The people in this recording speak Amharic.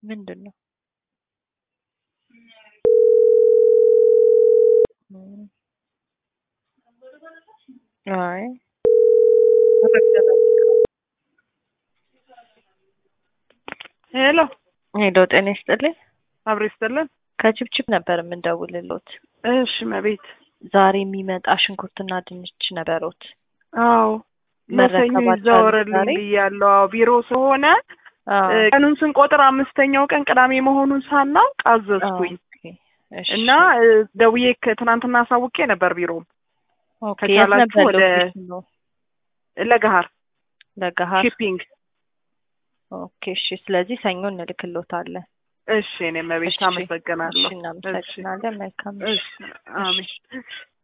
ምንድን ነው? እም። አይ ሄሎ ሄሎ፣ ጤና ይስጥልኝ። አብሮ ይስጥልን። ከችፕችፕ ነበር የምንደውልሎት። እሺ መቤት። ዛሬ የሚመጣ ሽንኩርትና ድንች ነበሮት። አዎ መሰኞ መረከባቸው ይዛወረልኝ ዛሬ? ብያለሁ። አዎ ቢሮ ስለሆነ አዎ። እ፣ ቀኑን ስንቆጥር አምስተኛው ቀን ቅዳሜ መሆኑን ሳናውቅ አዘዝኩኝ ኦኬ፣ እሺ። እና እ፣ ደውዬ ከ- ትናንትና አሳውቄ ነበር ቢሮ ኦኬ፣ የት ከቻላችሁ ነበር ወደ- ሎኬሽኑ? ለገሀር ለገሀር። ሺፒንግ። ኦኬ፣ እሺ። ስለዚህ ሰኞ እንልክሎታለን። እሺ እኔ መቤት እሺ፣ አመሰግናለሁ። እሺ፣ እናመሰግናለን። መልካም እሺ አሜን።